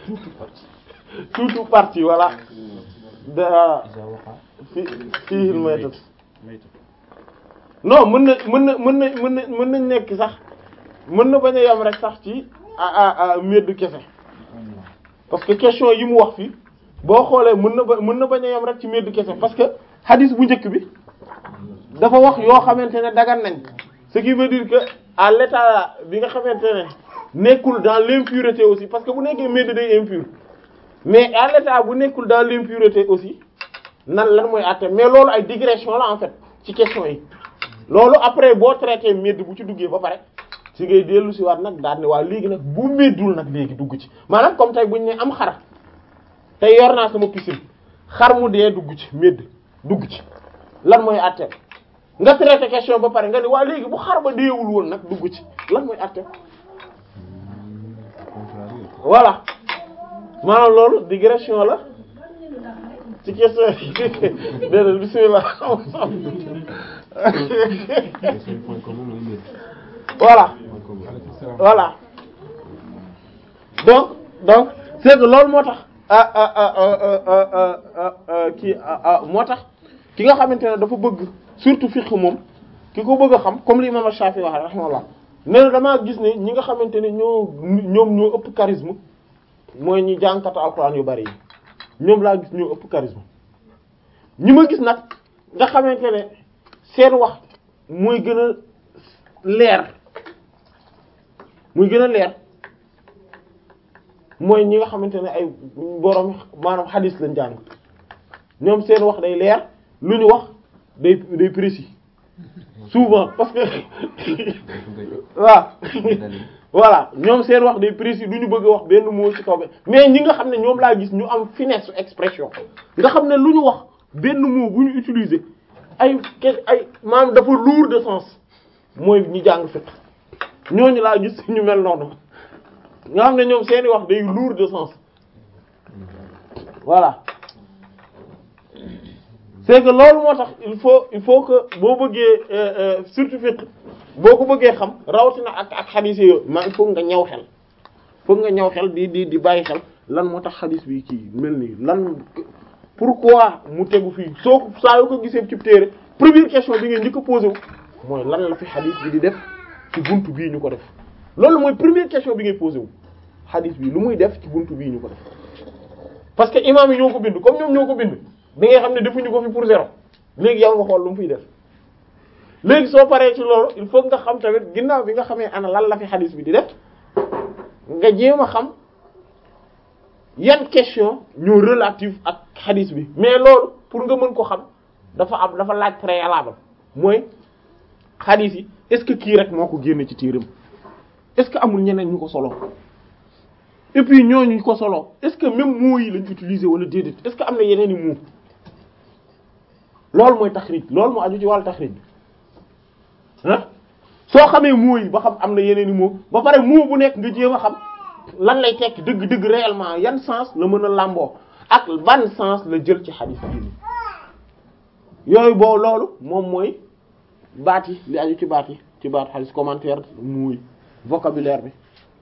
tuutu partie voilà da fi fii maytat non mën na mën na mën na mën na mën nañ nekk sax mën na bañ a yam rek sax ci a a meddu kese parce que question yi mu wax fii boo xoolee mën na ba mën na bañ a yam rek ci meddu kese parce que hadith bu njëkk bi dafa wax yoo xamante ne dagan nañ ce qui veut dire que à l'état bi nga xamante ne nekkul dans l'impureté aussi parce que bu nekkee medd day impur mais à l'état bu nekkul dans l'impureté aussi nan lan mooy àtte mais loolu ay digression la en fait ci question yi loolu après boo traité medd bu ci duggee ba pare si ngay dellu si waat nag daal ne waa léegi nag bu meddul nag léegi dugg ci maanaam comme tey buñ ne am xar tey yor naa sama piscine xar mu dee dugg ci medd dugg ci lan mooy àtte nga traité question ba pare nga ni waa léegi bu xar ba deewul woon nag dugg ci lan mooy àtte voilà maanaam loolu digression la ci question yi déedéet bismillah voilà voilà donc donc c'est que loolu moo tax kii moo tax ki nga xamante ne dafa bëgg surtout fiqh moom ki ko bëgg a xam comme li imam Shafi wax rahimahullah nee na damaa gis ne ñi nga xamante ne ñoo ñoom ñoo ëpp charisme mooy ñi jànkatu alxuraan yu bari yi ñoom laa gis ñoo ëpp charisme ñi ma gis nag nga xamante ne seen wax mooy gën a leer muy gën a leer mooy ñi nga xamante ne ay borom maanaam xadis lañ jàng ñoom seen wax day leer lu ñu wax day day précis souvent parce que waaw voilà ñoom seen wax day précis du ñu bëgg a wax benn mot ci kaw mais ñi nga xam ne ñoom laa gis ñu am finesse expression nga xam ne lu ñu wax benn mot bu ñu utiliser ay ay maanaam dafa lourd de sens mooy ñi jàng fiqh ñooñu laa gis ñu mel noonu nga xam ne ñoom seeni wax day lourd de sens voilà c'est que loolu moo tax il faut il faut que boo bëggee surtout fiqh boo ko bëggee xam rawatina ak ak xadiis yooyu ma il faut nga ñaw xel foog nga ñaw xel di di di bàyyi xel lan moo tax xadiis bi kii mel nii lan pourquoi mu tegu fii soo saa yoo ko gisee ci téere première question bi ngeen njëkk a posé wu mooy lan la fi xadiis bi di def ci buntu bii ñu ko def loolu mooy première question bi ngay posé wu xadiis bi lu muy def ci buntu bii ñu ko def parce que imam yi ñoo ko bind comme ñoom ñoo ko bind bi nga xam ne defuñu ko fi pour zéro léegi yow nga xool lu mu fiy def léegi soo paree ci loolu il faut nga xam tamit ginnaaw bi nga xamee ana lan la fi xadiis bi di def nga jéem a xam yan question ñoo relative ak xadiis bi mais loolu pour nga mën ko xam dafa am dafa laaj préalable mooy xadiis yi est-ce que kii rek moo ko génne ci tiiram est-ce que amul ñeneen ñu ko solo et puis ñooñu ñu ko solo est-ce que même mots yi lañ utiliser wala déedéet est-ce que am na yeneen i mots loolu mooy taxrij loolu moo aju ci wàllu taxrij bi ah soo xamee mots yi ba xam am na yeneen i mots ba pare mot bu nekk nga jéem a xam lan lay tekki dëgg-dëgg réellement yan sens la mën a làmboo ak ban sens la jël ci xadiis bi yooyu boo loolu moom mooy baat yi li aju ci baat yi ci baat xadiis commentaire muy vocabulaire bi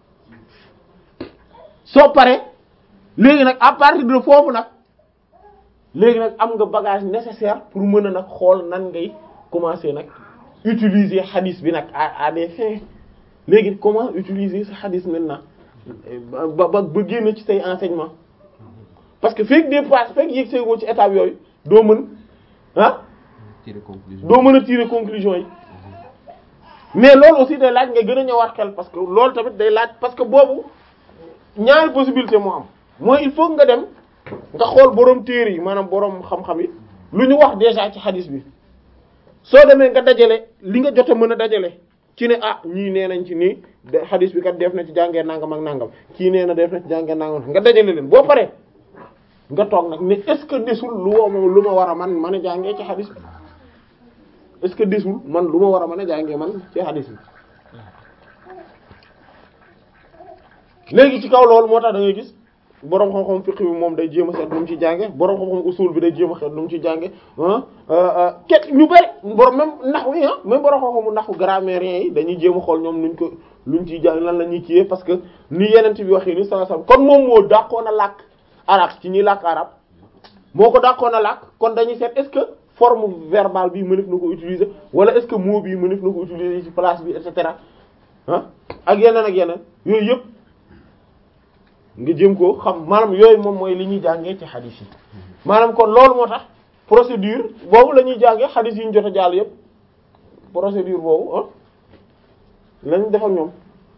soo paree léegi nag à partir de foofu nag léegi nag am nga bagage nécessaire pour mën a nag xool nan ngay commencer nag utiliser xadiis bi nag à à des fins léegi comment utiliser sa xadiis maintenant ba ba ba génn ci say enseignement parce que fekk des pas fekk yëg seegoo ci étape yooyu doo mën ah doo mën a tirer conclusion yi mais loolu aussi day laaj nga gën a ñëwaat xel parce que loolu tamit day laaj parce que boobu ñaari possibilité moo am mooy il faut nga dem nga xool boroom téere yi maanaam boroom xam-xam yi lu ñu wax déjà ci xadis bi soo demee nga dajale li nga jot a mën a dajale ci ne ah ñii nee nañ ci nii xadis bi kat def na ci jàngee nangam ak nangam kii nee na def na ci jàngee nangam nga dajale leen boo paree nga toog nag mais est-ce que desul lu ma lu ma war a man mën a jàngee ci xadis bi est-ce que desul man lu ma war a mën a jàngee man ci xadis bi léegi ci kaw loolu moo tax da ngay gis boroom xam-xam fiqh bi moom day jéem a seet nu mu ci jànge boroom xam-xam usul bi day jéem a seet nu mu ci jànge ah ket ñu bari boroom même naxu yi ah même boroom xam-xamu naxu grammairien yi dañuy jéem a xool ñoom nuñ ko luñ ciy jàng lan la ñuy kiiyee parce que ni yenent bi waxee ni sallallahu alayhi wasallam kon moom moo dàqoon a làkk arab ci ñuy làkk arab moo ko dàqoon a làkk kon dañuy seet est-ce que forme verbale bi mënef na ko utiliser wala est-ce que mot bi mënef na ko utiliser ci place bi et cetera ah ak yeneen ak yeneen yooyu yëpp nga jëm ko xam maanaam yooyu moom mooy li ñuy jàngee ci xadis yi maanaam kon loolu moo tax procédure boobu la ñuy jàngee xadis yi ñu jot a jàll yëpp procédure boobu ah lañ def ak ñoom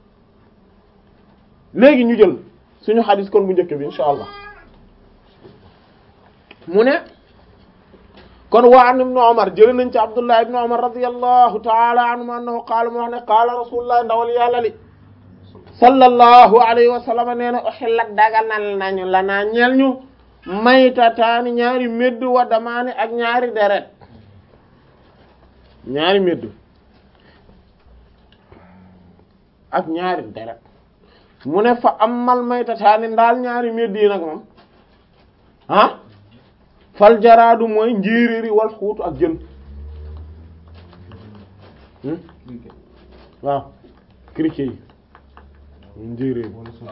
léegi ñu jël suñu xadis kon bu njëkk bi insha allah mu ne kon wa an ibnu Umar jël nañ ci Abdullah ibnu Umar radiyallahu ta'ala anhu annahu qaala mu wax ne qaala rasulullah ndawal yàlla li sallallahu alayhi wa sallam nee na uhillat daganal nañu la naa ñeel ñu maytataani ñaari médd wa damaani ak ñaari deret ñaari médd ak ñaari deret mu ne fa amal maytataani ndaal ñaari médd yi nag moom ah fal jaraadu mooy njéeréeri wal xuutu ak jën waaw criquet yi njéeréer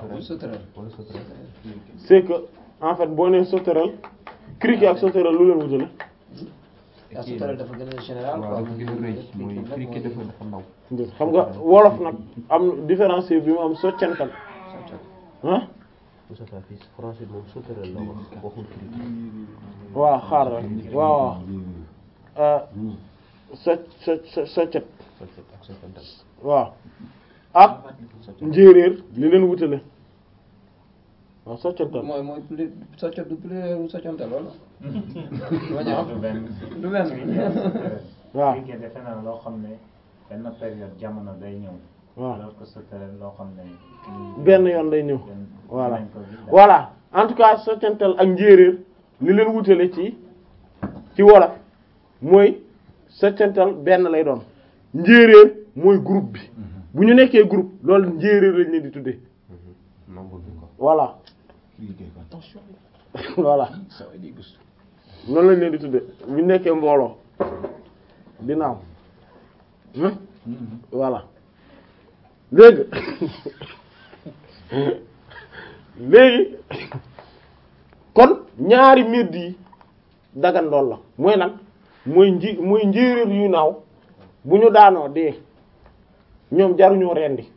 c'est que en fait boo nee sauterelle criquet ak sauterelle lu leen wutale yaa sauterelle dafa gën a général quoi. waaw dafa gën a rëy mooy criquet dafa dafa ndaw. xam nga wolof nag am différencier bi mu am soccantal ah Moustapha fii français moom sauterelle la wax waxul criquet. waaw xaar rek waaw waaw so so so soccet Soccet ak soccantal. waaw ak njéeréer li leen wutale waaw soccantal mooy mooy plus soccet du plus soccantal wala. ma ñëw du benn du benn. waaw criquet defe naa loo xam ne benn période jamono day ñëw waaw alors que sauterelle loo xam ne benn yoon day ñëw benn- voilà dinañ ko gis daal. voilà en tout cas soccantal ak njéeréer li leen wutale ci ci wolof mooy soccantal benn lay doon njéeréer mooy groupe bi bu ñu nekkee groupe loolu njéeréer lañ leen di tuddee Nombre bi ko. voilà voilà noonu lañ leen di tuddee bu ñu nekkee mbooloo di naaw hmm? voilà léegi léegi kon ñaari mbir yi dagan lool la mooy lan mooy nji mooy njéeréer yu naaw bu ñu daanoo dee ñoom jaruñoo rendi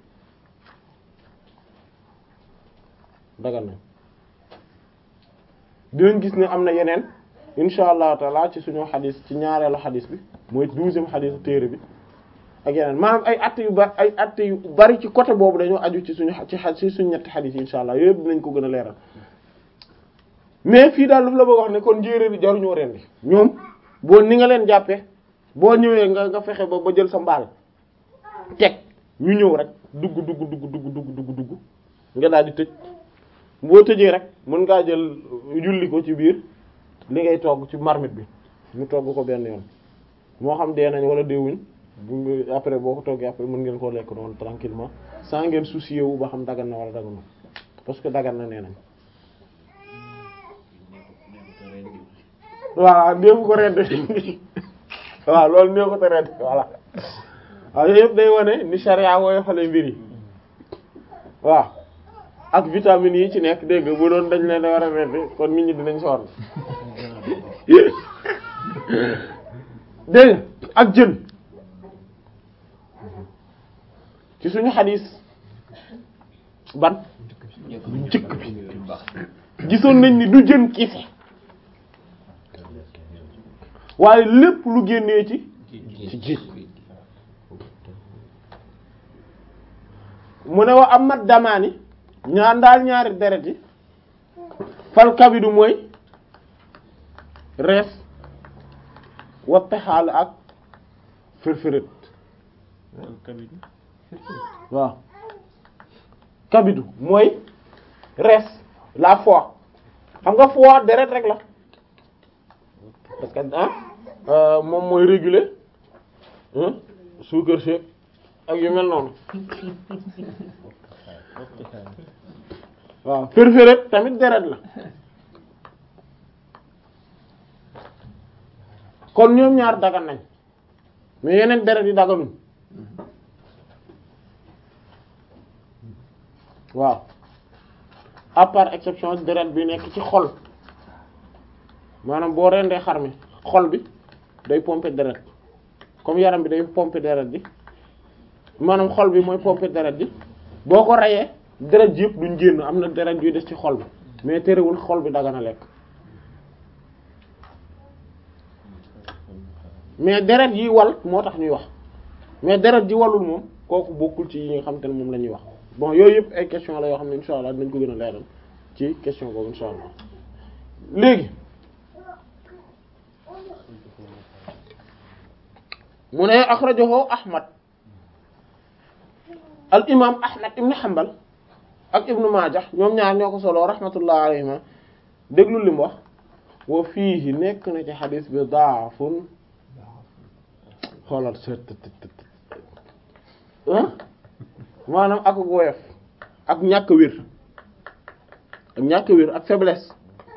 dagan na dinañ gis ne am na yeneen insha allahu taala ci suñu xadis ci ñaareelu xadis bi mooy douzième xadisu téere bi ak yeneen maanaam ay att yu bari ay att yu bari ci côté boobu dañoo aju ci suñu ci xa ci suñu ñetti xadis yi insha allah yooyu yëpp dinañ ko gën a leeral mais fii daal lu la bëgg wax ne kon njéeréer yi jaruñoo rendi ñoom boo ni nga leen jàppee boo ñëwee nga nga fexe ba ba jël sa mbaal teg ñu ñëw rek dugg dugg dugg dugg dugg dugg dugg nga daal di tëj boo tëjee rek mën ngaa jël yulli ko ci biir li ngay togg ci marmite bi mu togg ko benn yoon moo xam dee nañ wala deewuñ bu nga après boo ko toggee après mën ngeen koo lekk noonu tranquillement sans ngeen soucier wu ba xam dagan na wala dagan na parce que dagan na nee nañ waaw néew ko redd waaw loolu néew ko te redd voilà waaw yooyu yëpp day wane ni charia wooyo xale mbir yi waaw ak vitamines yi ci nekk dégg nga bu doon dañ leen war a redd kon nit ñi dinañ sonn dégg nga ak jën ci suñu xadis ban bu njëkk bi gisoon nañ ni du jën kese waaye lépp lu génnee ci ci géej mu ne wa amat damaani ñaar ndaal ñaari deret yi fal kabidu mooy rees wa pexaal ak firfirit waaw kabidu mooy rees la foie xam nga foie deret rek la parce que ah moom mooy réguler suukar si ak yu mel noonu waaw fër-fëret tamit deret la kon ñoom ñaar dagan nañ mais yeneen deret yi daganuñ waaw à part exception deret bi nekk ci xol maanaam boo rendee xar mi xol bi day pomper deret comme yaram bi day pomper deret bi maanaam xol bi mooy pomper deret bi boo ko reyee deret ji yëpp duñ génn am na deret yuy des ci xol bi mais terewul xol bi dagana lekk mais deret yi wal moo tax ñuy wax mais deret ji walul moom kooku bokkul ci yi nga xam te ne moom la ñuy wax bon yooyu yëpp ay question la yoo xam ne insha allah dinañ ko gën a leeral ci question boobu insha allah léegi mu ne axrajahu ahmad al imam ahmad ibn hanbal ak ibnu majah ñoom ñaar ñoo ko solo rahmatullah alayhima déglu li mu wax wa fiihi nekk na ci xadis bi daafun xoolal seet ah maanaam ak woyof ak ñàkk wér ak ñàkk wér ak faiblesse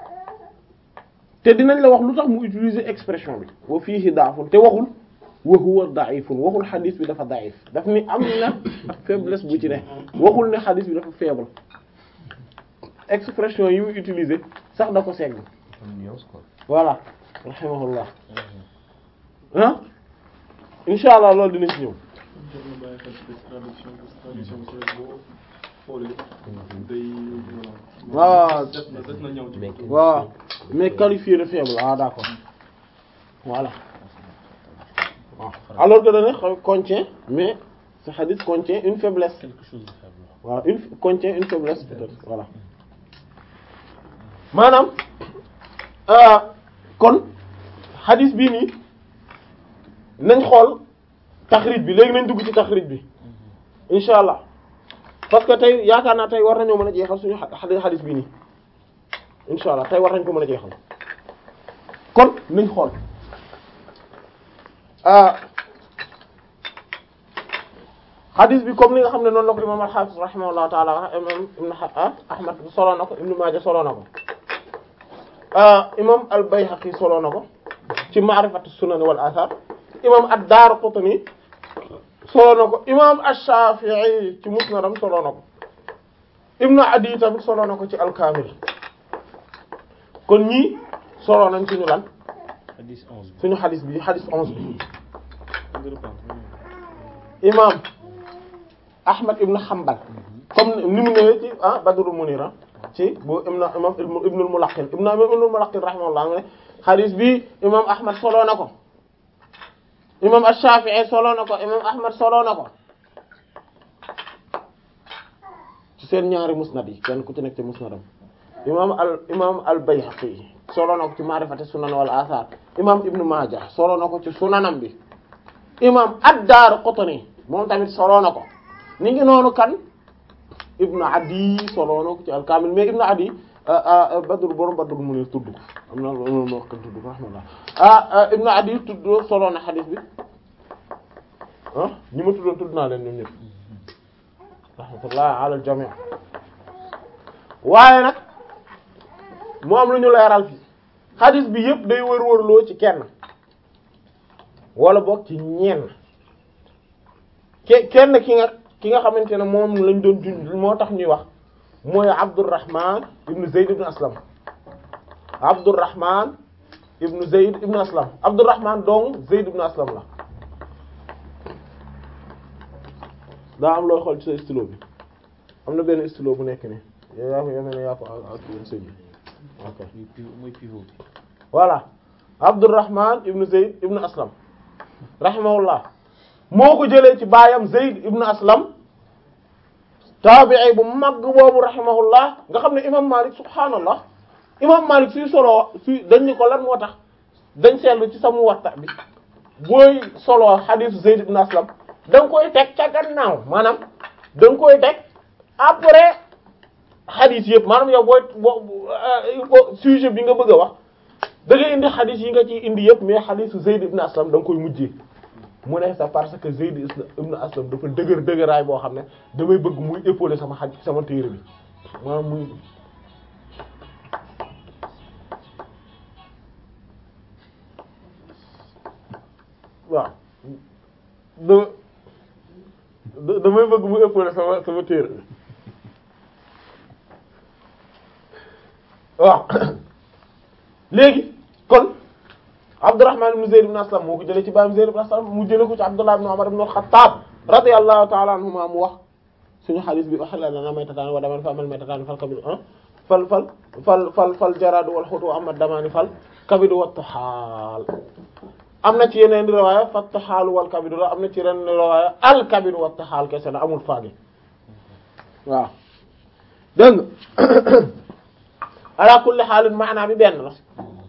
te dinañ la wax lu tax mu utiliser expression bi wa fiihi daafun te waxul wa huwa da'ifun waxul xadis bi dafa da'if daf ni am na faiblesse bu ci ne waxul ne xadis bi dafa faible expression yi muy utiliser sax da ko segg voilà rahimahullah ah insha allah loolu dina ci ñëw waaw waaw mais qualifié de faible ah d'accord voilà waaw alors que dane contient mais ce hadith contient une faiblesse quelque chose de faible voilà une contient une faiblesse peut-être voilà maanaam kon hadith bii nii nañ xool taxrij bi léegi nañ dugg ci taxrij bi insha allah parce que tey yaakaar naa tey war nañoo mën a jeexal suñu hadith bii nii insha allah tey war nañ ko mën a jeexal kon nañ xool hadith bi comme ni nga xam ne noonu la ko imam al-Hafiz rahimahullahu ta'ala wax imam ibn Ahmad solo na ko Ibn Maaja solo na ko imam al-Bayhaqi solo na ko ci ma'rifatu sunan wal athar imam ad-Daraqutni solo na ko imam ash-Shafi'i ci musnadam solo na ko Ibn Adi tamit solo na ko ci al-Kamil kon ñii solo nañ suñu lan suñu hadith bi hadith onze bi imam Ahmad ibn Hanbal comme ni mu ñëwee ci ah Badrul Munir ci bu imam imam Ibnul Mulaqqin imam Ibnul Mulaqqin rahimahullah ne hadith bi imam Ahmad solo na ko imam Ash-Shafi'i solo na ko imam Ahmad solo na ko ci seen ñaari musnad yi kenn ku ci nekk ci musnadam imam al imam al-Bayhaqi solo na ko ci ma'rifati sunan wal athar imam Ibn Majah solo na ko ci sunanam bi imam ad-Daraqutni moom tamit solo na ko ni ngi noonu kan Ibn Adi solo na ko ci al-Kamil mais Ibn Adi Badr borom Badr mu ne tudd ko am na loolu moo ko tudd ko rahmatullah ah Ibn Adi tudd solo na xadis bi ah ñi ma tuddoon tudd naa leen ñoom ñëpp rahmatullah ala al-jami' waaye nag mu am lu ñu leeral fii xadis bi yëpp day wër-wërloo ci kenn wala boog ci ñenn ke kenn ki nga ki nga xamante ne moom lañ doon junj moo tax ñuy wax mooy Abdurrahman ibn Zayd ibn Aslam Abdurrahman ibn Zayd ibn Aslam Abdurrahman dong Zayd ibn Aslam la daa am looy xool ci sa stylo bi am na benn stylo bu nekk nii yow yaa ko yow ne yaa ko ak sëñ bi ok mooy pivot bi voilà Abdurrahman ibn Zayd ibn Aslam rahimahullah moo ko jëlee ci baayam Zayd ibn Aslam taabi'i bu mag boobu rahimahullah nga xam ne imam Malik subhaanallah imam Malik suy solo suy dañ ni ko lan moo tax dañ seetlu ci sa Muwatta bi booy solo hadith Zayd ibn Aslam da nga koy teg ca gannaaw maanaam da nga koy teg après hadith yëpp maanaam yow booy boo sujet bi nga bëgg a wax da ngay indi hadith yi nga ciy indi yëpp mais hadith Zayd ibn Aslam da nga koy mujjee mu ne c'est parce que Zayd ibn Aslam dafa dëgër dëgëraay boo xam ne damay bëgg muy épauler sama xaj sama téere bi maanaam muy waaw da da- damay bëgg mu ëppale sama sama téere waaw léegi kon Abdurrahman ibn Zayd ibn Aslam moo ko jëlee ci baayam Zayd ibn Aslam mu jëlee ko ci Abdullah ibn Umar ibn al-Khattab radiyallahu ta'ala anhuma mu wax suñu xadis bi uhilla lana maytatan wa daman fa amal maytatan fal kabidu ah fal fal fal fal fal jaradu wal xutu wa amma damani fal kabidu wa taxaal am na ci yeneen riwaaya fa taxaalu wal kabidu la am na ci yeneen riwaaya al kabidu wa taxaal kese la amul faagi waaw dégg nga ala kulli xaalin maanaa bi benn la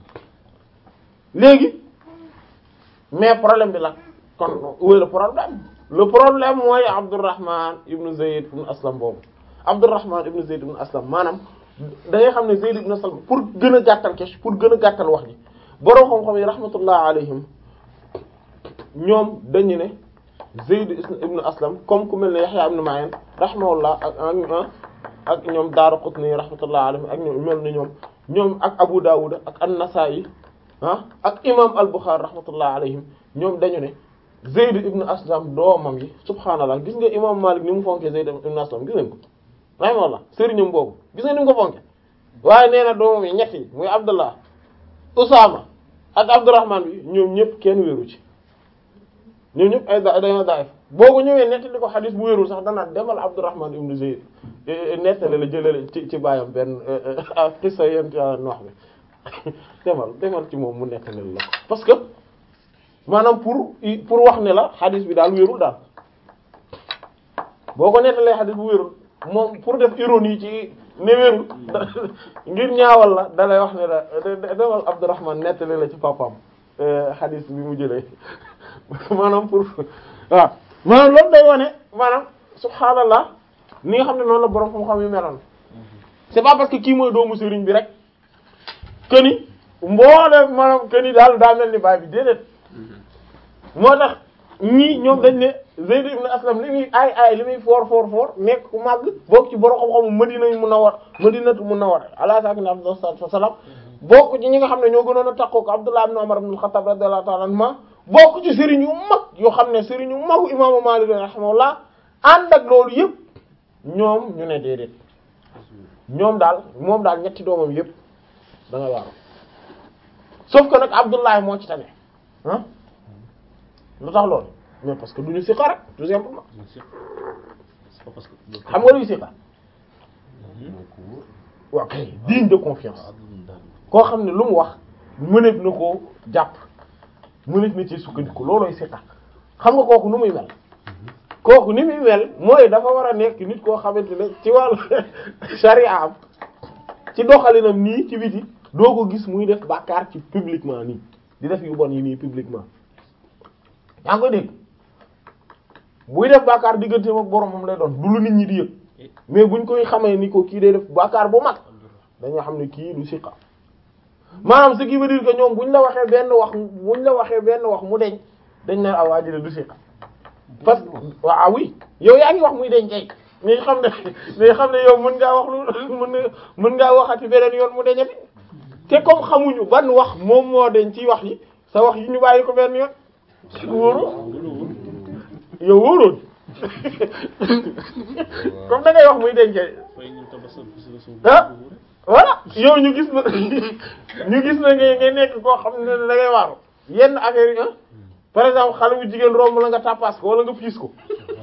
léegi mais problème bi la kon où est le problème le problème mooy Abdurrahman ibn Zayd ibn Aslam boobu Abdurrahman ibn Zayd ibn Aslam maanaam da ngay xam ne Zayd ibn Aslam pour gën a gàttal kes pour gën a gàttal wax ji borom xam-xam yi rahmatullah alayhim ñoom dañu ne Zayd ibn Aslam comme ku mel ne Yahya ibn Ma'in rahimahullah ak ak ak ñoom Daraqutni rahmatullah alayhim ak ñoom mel ni ñoom ñoom ak Abu Dawud ak An-Nasa'i ah ak imam al-Bukhari rahmatullah alayhim ñoom dañu ne Zayd ibn Aslam doomam yi subhaanallah gis nga imam Malik ni mu fonkee Zayd ibn Aslam gis ngeen ko rahimahullah sëriñam boobu gis nga ni mu ko fonke waaye nee na doomam yi ñett yi muy Abdullah Usaama ak Abdurrahman bi ñoom ñëpp kenn wéeru ci ñoom ñëpp ay da dañoo daif boo ko ñëwee nettali ko xadis bu wérul sax danaa demal Abdurrahman ibn Zayd nettali la jëlale ci ci bàyyam benn xissa yent yàlla noox bi demal demal ci moom mu nettali la ko parce que maanaam pour pour wax ne la xadis bi daal wérul daal boo ko nettalee xadis bu wérul moom pour def ironie ci ne wérul ngir ñaawal la dalay wax ne la demal Abdurrahman nettali la ci papam xadis bi mu jëlee maanaam pour waaw maanaam loolu day wane maanaam subhaanallah ni nga xam ne noonu la borom xam-xam yu meloon c'est pas parce que kii mooy doomu sëriñ bi rek que ni mboole maanaam que ni daal daa mel ni baay bi déedéet moo tax ñii ñoom dañ ne Zayd ibn Aslam li muy ay ay li muy foor foor foor nekk ku màgg bokk ci borom xam-xamu Madina Munawwar Madinatu Munawwara ala saakina afdalu salaatu wassalaam bokk ci ñi nga xam ne ñoo gënoon a takkoo ko Abdullah ibn Umar ibn al-Khattab radiyallahu ta'ala anhuma bokk ci sëriñ yu mag yoo xam ne sëriñ yu magu imaamu Maalik rahimahullah ànd ak loolu yëpp ñoom ñu ne déedéet ñoom daal moom daal ñetti doomam yëpp da nga waaru sauf que nag Abdullah moo ci tane ah lu tax loolu mais parce que du ñu siqa rek tout simplement xam nga luy siqa waaw kay digne de confiance koo xam ne lu mu wax mëneef na koo jàpp mëneef na ci sukkandiku loolooy siqa xam nga kooku nu muy mel kooku ni muy mel mooy dafa war a nekk nit koo xamante ne ci wàllu sharia am ci doxalinam nii ci biti doo ko gis muy def bàkkaar ci publiquement nii di def yu bon yi nii publiquement yaa ngi koy dégg buy def bàkkaar digganteem ak boromam lay doon du lu nit ñi di yëg mais buñ koy xamee ni ko kii day def bàkkaar bu mag dañoo xam ne kii du siqa maanaam ce qui veut dire que ñoom buñ la waxee benn wax buñ la waxee benn wax mu deñ dañ ne ah waa ji du siqa parce que waaw oui yow yaa ngi wax muy deñ kay mais xam ne mais xam ne yow mën ngaa wax lu mën nga mën ngaa waxati beneen yoon mu deñati te comme xamuñu ban wax moom moo deñ ci wax yi sa wax yi ñu bàyyi ko benn yoon wóoru yow wóoroon comme da ngay wax muy deñ kay ah voilà yow ñu gis na ñu gis na ngay ngay nekk koo xam ne da ngay waaru yenn affaire yi ah par exemple xale bu jigéen romb la nga tàppaas ko wala nga piis ko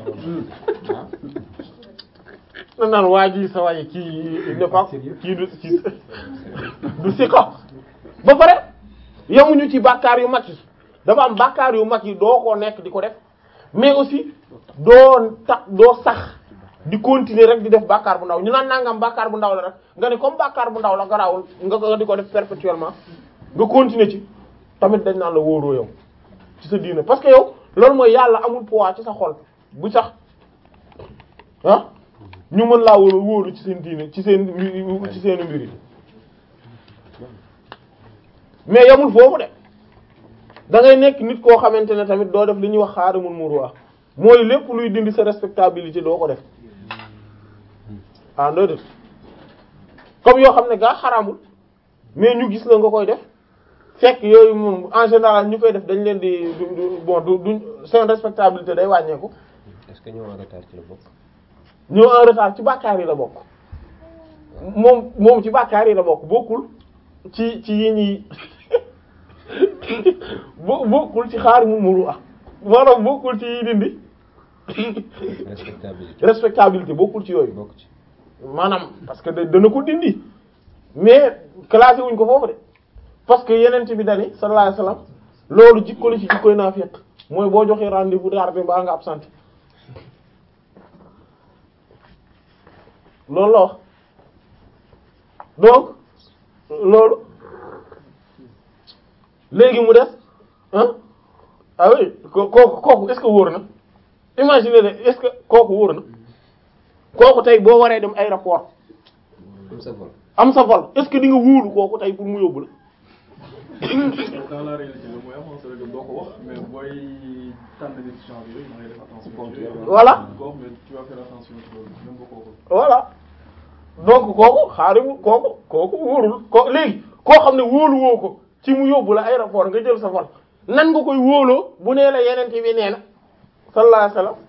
na naan waa ji sa waaye kii ne pas kii du kii du si ko ba pare yamuñu ci bàkkaar yu mag yi dafa am bàkkaar yu mag yi doo ko nekk di ko def mais aussi doo tax doo sax di continuer rek di def bàkkaar bu ndaw ñu naan nangam bàkkaar bu ndaw la rek nga ne comme bàkkaar bu ndaw la garaawul nga nga di ko def perpétuellement nga continuer ci tamit dañ naan la wóoroo yow ci sa diine parce que yow loolu mooy yàlla amul poids ci sa xol bu sax ah ñu mën laa wóolu wóolu ci seen diine ci seen ci seen mbir yi mais yamul foofu de da ngay nekk nit koo xamante ne tamit doo def li ñuy wax xaarimul muruwa mooy lépp luy dindi sa respectabilité doo ko def ah doo def comme yoo xam ne gaa xaraamul mais ñu gis la nga koy def fekk yooyu moom en général ñu koy def dañ leen di du du bon du duñ seen respectabilité day wàññeeku est-ce que ñëw en retard ci la bokk. ñëw en retard ci bàkkaar yi la bokk moom moom ci bàkkaar yi la bokk bokkul ci ci yi ñuy bo bokkul ci xaar mu muru ah maanaam bokkul ci yi dindi respectabilité respectabilité bokkul ci yooyu bokk ci. maanaam parce que da- dana ko dindi mais classé wuñ ko foofu de parce que yenent bi dani sallallahu alayhi wasallam loolu jikko la ci jikkoy naafiq mooy boo joxee rendez-vous tardé ba nga absent loolu la wax donc loolu léegi mu des ah ah oui ko- kooku kooku est-ce que wóor na imaginez le est-ce que kooku wóor na kooku tey boo waree dem aéroport am sa vol am sa vol est-ce que di nga wóolu kooku tey pour mu yóbbu la dans la réalité le mooy avancé rek doo ko wax mais booy tànn décision bi yooyu da ngay def attention. ci yooyu. Voilà. Doo ko wax, mais tu vas faire attention ci loolu même boo ko waxul. voilà donc kooku xaarimu kooku kooku wóorul ko léegi koo xam ne wóolu woo ko ci mu yóbbu la aéroport nga jël sa vol nan nga koy wóoloo bu nee la yeneen bi nee na sallallahu alayhi wasallam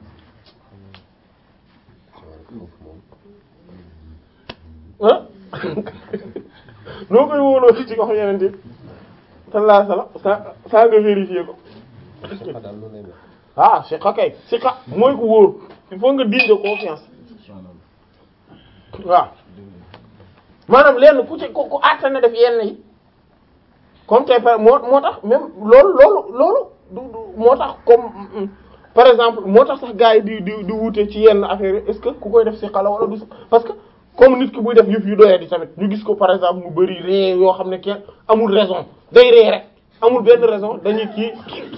ah noo koy wóoloo ci wax yeneen bi sallallahu alayhi wasallam sa sa nga vérifier ko Siqa daal noonu lay mel. ah siqa kay siqa mooy ko wóor il faut nga digne de confiance waaw maanaam lenn ku ci ku ku àtta na def yenn yi comme tey par moo moo tax même loolu loolu loolu du du moo tax comme mm, par exemple moo tax sax gars yi di di di wute ci yenn affaire yi est-ce que ku koy def siqa la wala du parce que comme nit ki buy def yëf yu doyee di tamit ñu gis ko par exemple mu bari ree yoo xam ne kenn amul raison day ree rek amul benn raison dañuy kii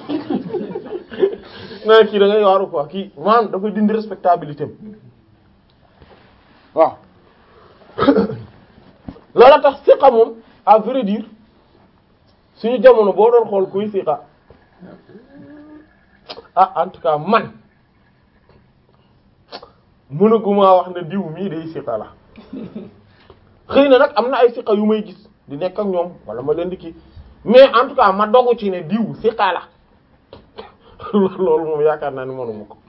na kii da ngay waaru quoi kii maanaam dafay dindi respectabilité am waaw loola tax siqa moom à vrai dire suñu jamono boo doon xool kuy siqa ah en tout cas man mënaguma wax ne diw mii day siqa la xëy na nag am na ay siqa yu may gis di nekk ak ñoom wala ma leen di kii mais en tout cas ma dogu ci ne diw siqa la loolu moom yaakaar naa ni mënuma ko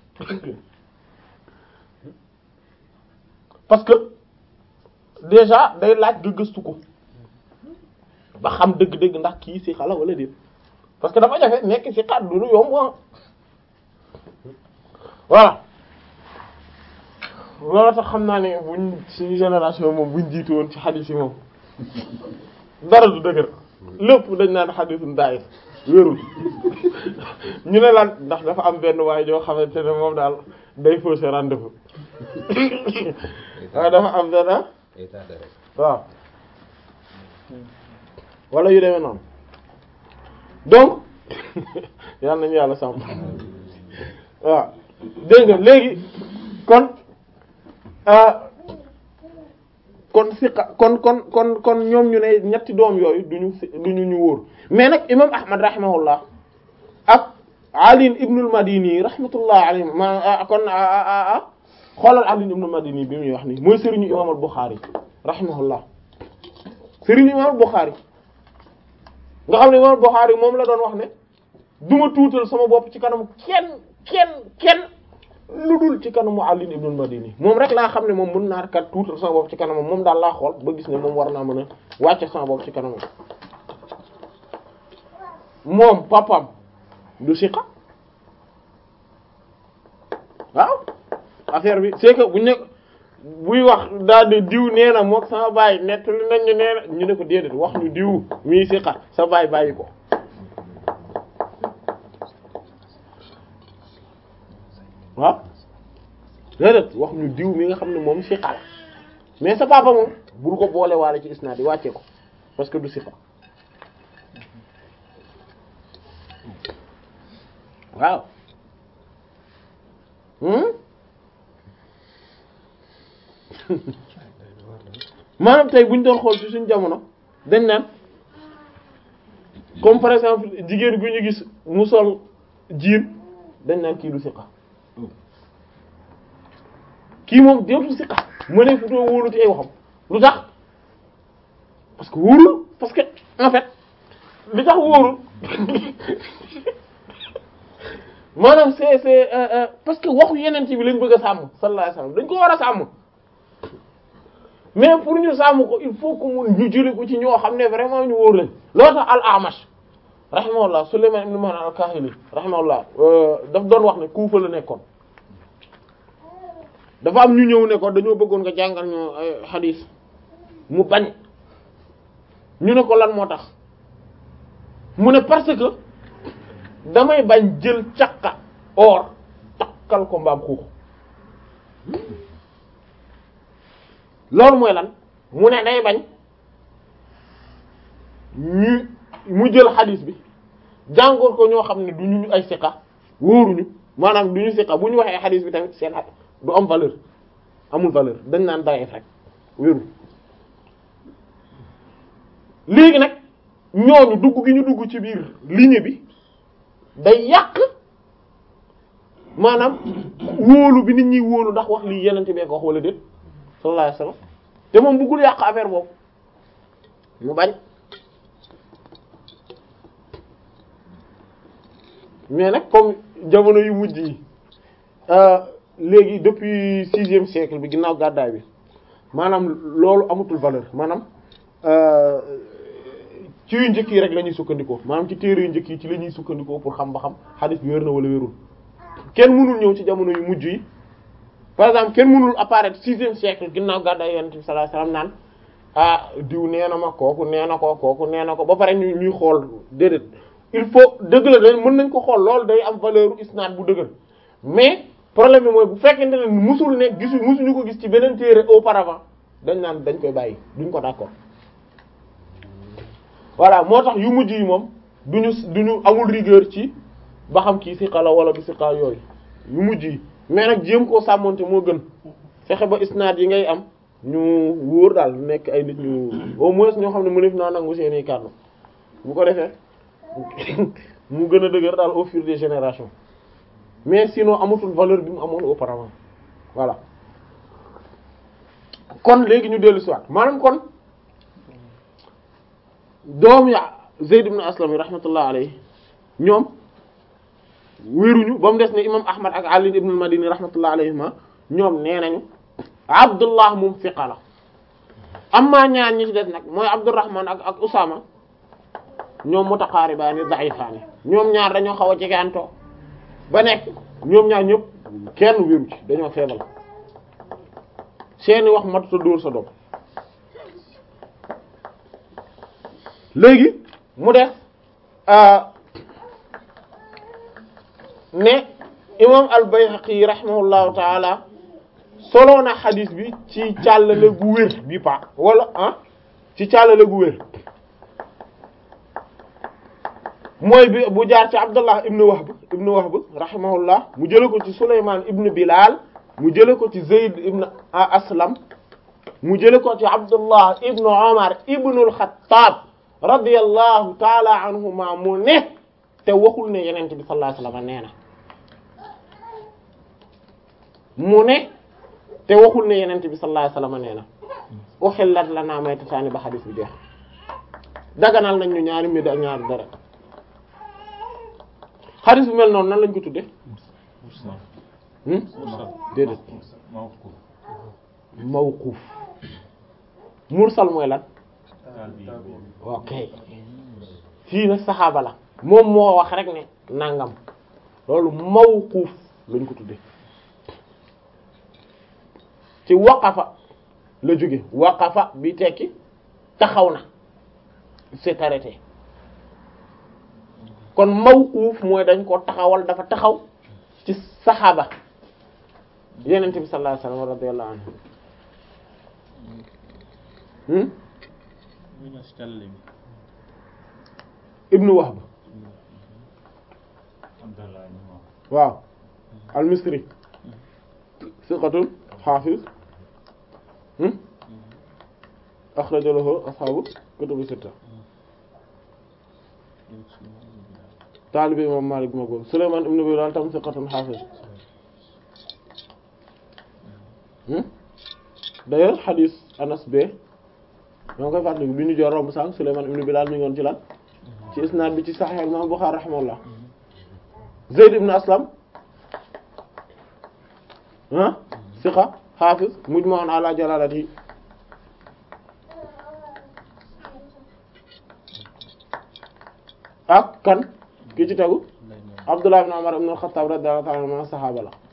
parce que déjà day laaj nga gëstu ko ba xam dëgg-dëgg ndax kii si xala wala déet parce que dafa jafe nekk si xat du lu yomb ah voilà loolu tax xam naa ne buñ suñu génération moom buñ jiitu woon ci xadiis yi moom dara du dëgër lépp dañ naan xadiisun daayif wérul ñu ne lan ndax dafa am benn waaye joo xamante ne moom daal day fausser rendez-vous waaye dafa am benn ah état de rek. waaw wala yu demee noonu donc yal nañu yàlla sàmm waaw dégg nga léegi kon ah kon siqa kon kon kon kon ñoom ñu ne ñetti doom yooyu duñu si duñu ñu wóor mais nag imam ahmad rahimahullah ak ali ibnul madini rahmatullah alayhi ma ah, kon ah, ah, ah, ah xoolal ali ibnul madini bi muy wax nii mooy sëriñu imam al buxaari rahimahullah sëriñu imam al buxaari nga xam ne imam al buxaari moom la doon wax ne duma tuutal sama bopp ci kanamu kenn kenn kenn lu dul ci kanamu Ali ibn Madini moom rek laa xam ne moom mën naa kat tuutal sama bopp ci kanamam moom daal laa xool ba gis ne moom war naa mën a wàcce sama bopp ci kanamam moom papam du siqa waaw affaire bi c'est que buñ ne buy wax daal de diw nee na mook sama baay nettali nañ ñu nee na ñu ne ko déedéet wax ñu diw mii siqa sa baay bàyyi ko waaw déedéet wax ñu diw mi nga xam ne moom siqa la mais sa papa moom bul ko boole waale ci isnaad yi wàccee ko parce que du siqa waaw hmm maanaam tey bu ñu doon xool ci suñu jamono dañ naan comme par exemple jigéen gu ñu gis mu sol jiin dañ naan kii du siqa kii moom dootul siqa mënee fu too wóolu ci ay waxam lu tax parce que wóorul parce que en fait li tax wóorul maanaam c'est c'est euh, euh, parce que waxu yeneen bi lañ bëgg a sàmm sallallahu alayhi wasallam dañ ko war a sàmm mais pour ñu sàmm ko il faut que mu ñu jëlee ko ci ñoo xam ne vraiment ñu wóor lañ loo tax al-Amash rahimahullah Sulayman ibn Mahran al-Kahili rahimahullah daf doon wax ne Kufa la nekkoon dafa am ñu ñëw ne ko dañoo bëggoon nga jàngal ñu ay hadith mu bañ ñu ne ko lan moo tax mu ne parce que damay bañ jël càqa or takkal ko mbaam xuux loolu mooy lan mu ne day bañ ñu mu jël xadis bi jàngoor ko ñoo xam ne du ñu ay siqa wóoruñu maanaam du ñu siqa bu ñu waxee xadis bi tamit seen du am valeur amul valeur dañ naan dayef rek wéru léegi nag ñooñu dugg gi ñu dugg ci biir ligne bi day yàq maanaam wóolu bi nit ñi wóolu ndax wax lii yenente bee ko wax wala déet sallallahu alayhi wasallam te moom bëggul yàq affaire boobu mu bañ mais nag comme jamono yu mujj yi léegi depuis sixième siècle bi ginnaaw gàddaay bi maanaam loolu amatul valeur maanaam ci yu njëkk yi rek la ñuy sukkandikoo maanaam ci téere yu njëkk yi ci la ñuy sukkandikoo pour xam ba xam hadith bi wér na wala wérul kenn mënul ñëw ci jamono yu mujj yi par exemple kenn mënul apparaître sixième siècle ginnaaw gàddaay yonent bi sallallahu alayhi wasallam naan ah diw nee na ma kooku nee na ko kooku nee na ko ba pare ñu ñuy xool déedéet il faut dëgg la dañ mën nañ ko xool loolu day am valeur isnaad bu dëgër mais problème bi mooy bu fekkente ne musul ne gisu musuñu ko gis ci beneen téere auparavant dañ naan dañ koy bàyyi duñ ko d'accord voilà moo tax yu mujj yi moom duñu duñu amul rigueur ci ba xam kii siqa la wala du siqa yooyu yu mujj yi mais nag jéem koo sàmmonte moo gën fexe ba isnaad yi ngay am ñu wóor daal nekk ay nit ñu au moins ñoo xam ne mënef naa nangu seeni kàddu bu ko defee mu gën a dëgër daal au fur des générations mais sinon amatul valeur bi mu amoon auparavant voilà kon léegi ñu dellu si waat maanaam kon doom ya Zayd ibn Aslam yi rahmatullah alayhi ñoom wéruñu ba mu des ne imam Ahmad ak Ali ibn al-Madini rahmatullah alayhima ñoom nee nañu Abdullah moom fiqa la amma ñaar ñi ci des nag mooy Abdurrahman ak ak Usama ñoom mutaqaaribaani da'ifaani ñoom ñaar dañoo xaw a jegeantoo ba nekk ñoom ñaar ñëpp kenn wéru ci dañoo feebal seeni wax matuta dóor sa doom léegi mu def ne imam al-Bayhaqi rahimahullahu taala soloo na xadis bi ci càllale gu wér bi pa wala ah ci càllale gu wér mooy bi bu jaar ci Abdullah ibn Wahb ibn Wahb rahimahullah mu jële ko ci Sulaymaan ibn Bilal mu jële ko ci Zayd ibn Aslam mu jële ko ci Abdullah ibn Umar ibn al-Khattab radiyallahu taala anhuma mu ne te waxul ne yenente bi sallallahu alayhi wasallam nee na mu ne te waxul ne yenente bi sallallahu alayhi wasallam nee na uhillat lana maytataani ba xadis bi jeex daganal nañ ñu ñaari mbir ak ñaari dara xadis bu mel noonu nan lañ ko tudde déedéet mawquf mursal mooy lan ok fii nag saxaaba la moom moo wax rek ne nangam loolu mawquf lañ ko tudde ci waqafa la jóge waqafa bi tekki taxaw na c'est arrêté kon mawquf mooy dañ ko taxawal dafa taxaw ci saxaaba yenent bi sallallahu alayhi wasallam radiyallahu anhu ibnu wahb waaw al-misri siqatun hafiz akhraja lahu ashabu kutubu sitta taalibe imam Malik ma góor Sulaymaan ibn Bilaal tam siqatun hafiz d'ailleurs hadith Anas be ñoo koy fàttali bi ñu joor romb sànq Sulaymaan ibn Bilaal mi ngoon ci lan ci isnaad bi ci Sahih Imam Bukhari rahimahullah Zayd ibn Aslam ah siqa hafiz mujma'un ala jalalati ak kan ki ci tegu Abdullah ibn Umar ibn al-Khattab radiyallahu ta'ala anhu saxaaba la